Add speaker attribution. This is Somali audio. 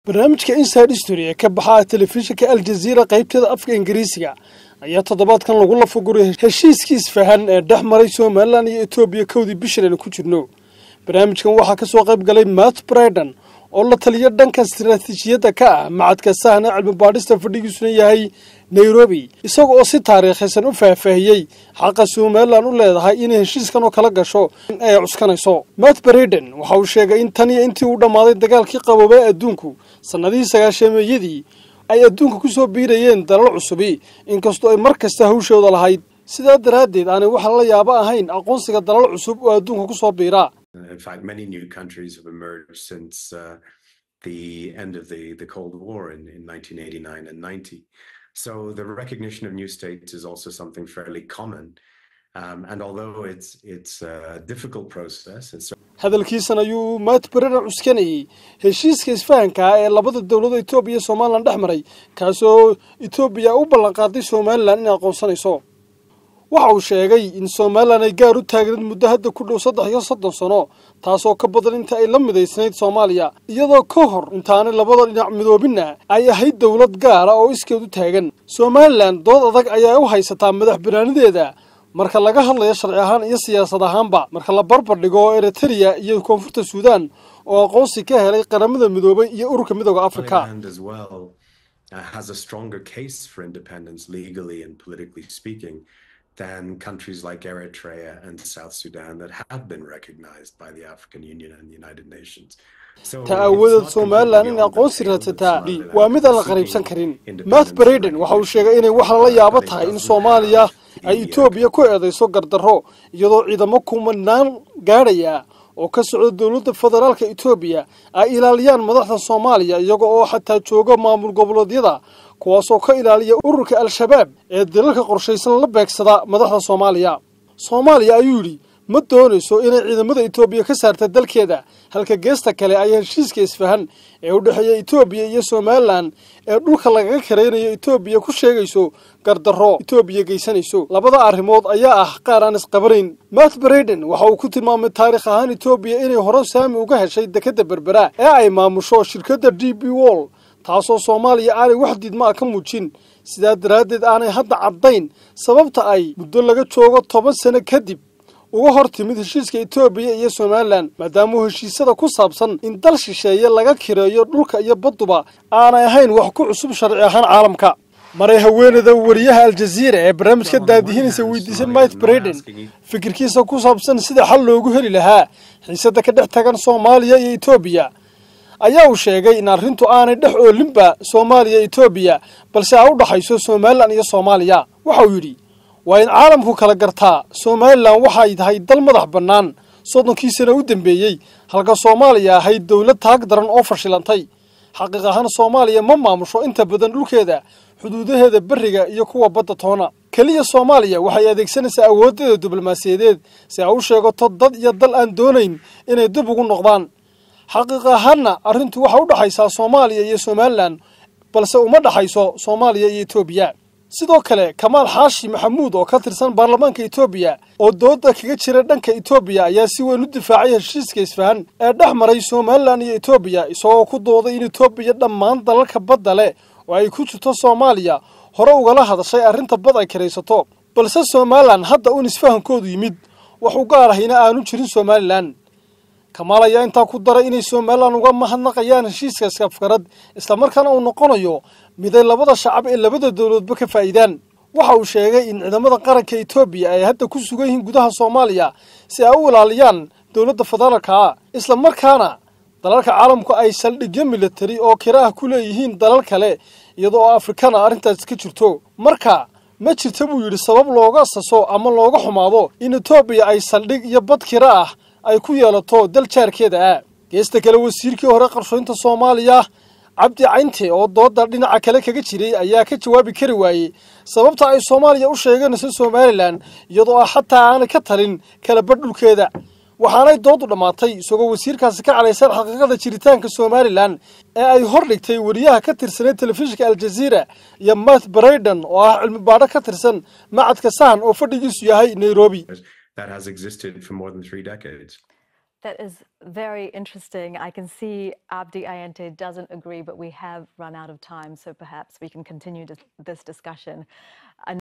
Speaker 1: barnaamijka inside history ee ka baxa telefishinka aljaziira qaybteeda afka ingiriisiga ayaa toddobaadkan lagu lafaguray heshiiskii isfahan ee dhex maray somalilan iyo etoobiya kowdii bishan aynu ku jirno barnaamijkan waxaa ka soo qayb galay matt briden oo la taliyo dhanka istaraatiijiyadda ka ah macadka sahna cilmi baadhista fadhigiisuna yahay nairobi isaga oo si taariikhaysan u faahfaahiyey xaqa somalilan u leedahay inay heshiiskan oo kala gasho in ay cuskanayso matt briden waxa uu sheegay in tan iyo intii uu dhammaaday dagaalkii qaboobay adduunku sannadihii sagaashameeyadii ay adduunka ku soo biirayeen dalal cusubi inkastoo ay mar kasta hawshooda lahayd sidaa daraaddeed aanay wax la yaabo ahayn aqoonsiga dalal cusub oo adduunka ku soo biira
Speaker 2: In fact, many new countries have emerged since uh, the end of the, the Cold War in, in 1989 and 90. So the recognition of new states is also something fairly common. Um, and although it's, it's a difficult process, it's
Speaker 1: hadalkiisan ayuu matt briden cuskanayey heshiiska isfahanka ah ee labada dowlada etoobiya iyo somalilan dhex maray kaasoo etoobiya u ballanqaaday somalilan inay aqoonsanayso waxa uu sheegay in somalilan ay gaar u taagneed muddo hadda ku dhow saddex iyo soddon sano taasoo ka badan inta ay la midaysnayd soomaaliya iyadoo ka hor intaanay labada dhinac midoobinna ay ahayd dowlad gaara oo iskeed u taagan somalilan dood adag ayaa u haysataa madax banaanideeda marka laga hadlayo sharci ahaan iyo siyaasad ahaanba marka la barbar dhigo eritrea iyo koonfurta suudan oo aqoonsi ka helay qaramada midoobay iyo ururka midooda africa
Speaker 2: Somaliland as well uh, has a stronger case for independence legally and politically speaking than countries like Eritrea and South Sudan that have been recognized by the African Union and the United Nations. So
Speaker 1: ta
Speaker 2: it's
Speaker 1: aawadeed
Speaker 2: not
Speaker 1: somalilan
Speaker 2: completely
Speaker 1: in
Speaker 2: beyond the
Speaker 1: aqoonsi
Speaker 2: pale that
Speaker 1: raadsataa
Speaker 2: Somaliland
Speaker 1: waa mid aan la
Speaker 2: is
Speaker 1: qariibsan
Speaker 2: seeking
Speaker 1: karin
Speaker 2: independence
Speaker 1: matt
Speaker 2: and
Speaker 1: briden waxa uu sheegay inay wax lala yaabo tahay in soomaaliya ay etoobiya ku eedayso gardarro iyadoo ciidamo kumanaan gaadhaya oo ka socda dowladda federaalka etoobiya ay ilaaliyaan madaxda soomaaliya iyaga oo xataa jooga maamul goboleedyada kuwaasoo ka ilaaliya ururka al-shabaab ee dalalka qorshaysan la beegsada madaxda soomaaliya soomaaliya ayuu yidhi ma doonayso inay ciidamada etoobiya ka saarta dalkeeda halka geesta kale ay heshiiska isfahan ee u dhexeeya etoobiya iyo somalilan ee dhulka lagaga karaynayo etoobiya ku sheegayso gardarro etoobiya geysanayso labada arrimood ayaa ah qaar aan isqabanayn matt briden waxa uu ku tilmaamay taarikh ahaan etoobiya inay hore saami uga heshay dekadda berbera ee ay maamusho shirkadda d b wall taasoo soomaaliya aanay wax diidma a ka muujin sidaa daraaddeed aanay hadda caddayn sababta ay muddo laga joogo toban sano kadib uga hor timid heshiiska etoobiya iyo somalilan maadaamuu heshiisyada ku saabsan in dal shisheeye laga kireeyo dhulka iyo badduba aanay ahayn wax ku cusub sharci ahaan caalamka maray haweeneyda wariyaha aljaziira ee barnaamijka daadihinaysa weydiisay mike briden fikirkiisa ku saabsan sida xal loogu heli lahaa xiisada ka dhex tagan soomaaliya iyo etoobiya ayaa uu sheegay in arrintu aanay dhex oolinba soomaaliya etoobiya balse ay u dhaxayso somalilan iyo soomaaliya waxa uu yidhi waa in caalamku kala gartaa somalilan waxay tahay dal madax bannaan soddonkii sana u dambeeyey halka soomaaliya ahayd dowlad taag daran oo fashilantay xaqiiq ahaan soomaaliya ma maamusho inta badan dhulkeeda xuduudaheeda berriga iyo kuwa badda toona keliya soomaaliya waxay adeegsanaysaa awooddeeda diblomaasiyadeed si ay u sheegato dad iyo dal aan doonayn inay dib ugu noqdaan xaqiiq ahaanna arrintu waxay u dhaxaysaa soomaaliya iyo somalilan balse uma dhaxayso soomaaliya iyo etoobiya sidoo kale kamaal xaashi maxamuud oo ka tirsan baarlamaanka etoobiya oo dooda kaga jira dhanka etoobiya ayaa si weyn u difaacay heshiiska isfahan ee dhex maray somalilan iyo etoobiya isagoo ku dooday in etoobiya dhammaan dalalka badda leh oo ay ku jirto soomaaliya hore ugala hadashay arrinta bad ay karaysato balse somalilan hadda uun isfahankoodu yimid wax u gaar ahina aanu jirin somalilan kamaal ayaa intaa ku daray inay somalilan uga mahadnaqayaan heshiiska iskafkarad islamarkaana uu noqonayo miday labada shacab ee labada dowladoodba ka faa'iidaan waxa uu sheegay in ciidamada qaranka etoobiya ay hadda ku sugan yihiin gudaha soomaaliya si ay u ilaaliyaan dowladda federaalka ah islamarkaana dalalka caalamku ay saldhigyo militari oo kira ah ku leeyihiin dalal kale iyadoo oo afrikana arrintaas ka jirto marka ma jirta buu yidhi sabab looga saso ama looga xumaado in etoobiya ay saldhig iyo bad kira ah ay ku yeelato dal jaarkeeda ah geesta kale wasiirkii hore qarshoynta soomaaliya cabdi caynte oo dooda dhinaca kale kaga jiray ayaa ka jawaabi kari waayey sababta ay soomaaliya u sheeganayso somalilan iyadoo ah xataa aanay ka talin kala badh dhulkeeda waxaanay doodu dhammaatay isagoo wasiirkaasi ka calaysan xaqiiqada jiritaanka somalilan ee ay hor dhigtay wariyaha ka tirsanay telefishinka aljaziira iyo matt brayden oo ah cilmi baadho ka tirsan macadka sahan oo fadhigiisu yahay nairobi
Speaker 2: that has existed for more than three decades.
Speaker 3: That is very interesting. I can see Abdi Ayente doesn't agree, but we have run out of time, so perhaps we can continue this, this discussion.